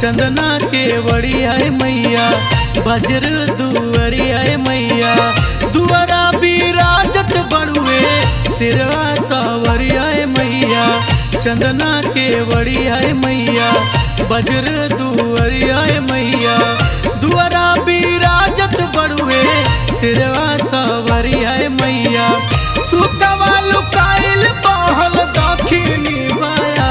चंदना के वड़ी आए मैया बजर दुअरी आए मैया दुआरा बिराजत बड़ुए सिरवा सावरी आए मैया चंदना के वड़ी आए मैया बजर दुअरी आए मैया दुआरा बिराजत बड़ुए सिरवा सावरी आए मैया सुतवा लुकाइल बहल दखिनी बाया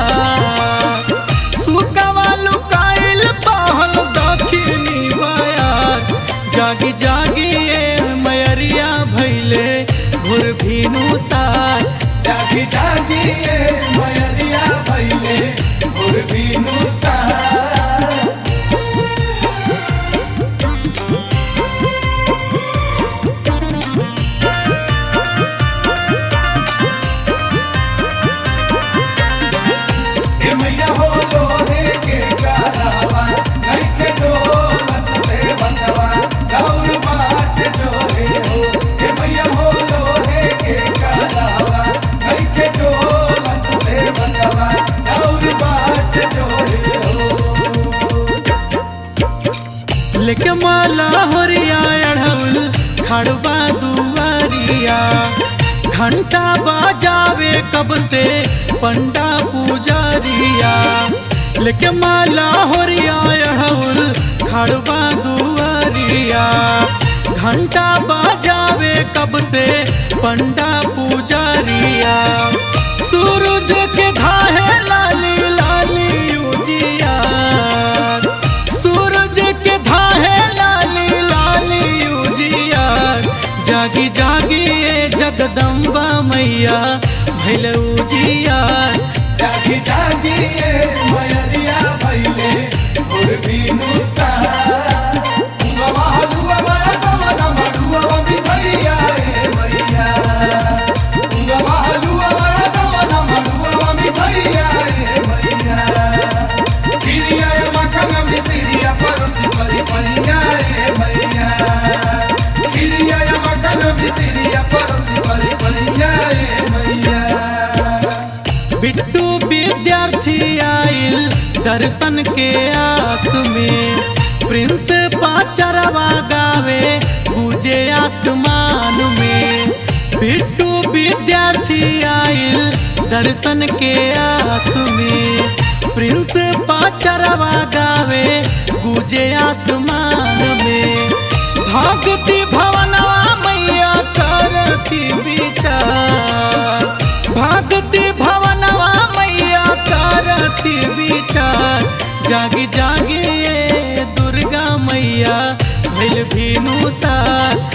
सुतवा लुकाइल बहल दखिनी बाया जागी जागी ए मयरिया भैले भोर भीनु सार जागी जागी ए मयरिया भैले भोर बिनु सार ए मैया हो लोहे के गालावा नइखे डोलत से बनवा गौर बाट जोहे हो ए मैया हो लोहे के गालावा नइखे डोलत से बनवा गौर बाट जोहे हो लेके माला होरिया अढ़ौल खड़बा दुआरिया घंटा बाजावे कब से पंडा पुजारिया लेके माला होरिया अढ़ौल खड़बा दुआरिया घंटा बाजावे कब से पंडा पुजारिया सूरज के धाहे लाली लाली उजिया सूरज के धाहे लाली लाली उजिया जागी जागी ए जगदम्बा मैया भैल उजिया जागी जागी ए मयरिया भैले भोर बिनु सार उगवा हलुआ बड़ा कमला मडुआ मिठैया ए मैया उगवा हलुआ बड़ा कमला मडुआ मिठैया ए मैया खिरिया ए मखन मिसरिया परोसी परी परिया ए मैया खिरिया ए मखन मिसरिया परोसी परी परिया ए मैया बिट्टू विद्यार्थी आइल दर्शन के आस में प्रिंस पाचरवा गावे पूजे आसमान में बिट्टू विद्यार्थी आइल दर्शन के आस में प्रिंस पाचरवा गावे पूजे आसमान में भागती भवनवा मैया करती विचार भागती भवनवा मैया करती विचार जागी जागी ए दुर्गा मैया भैल भीनु सार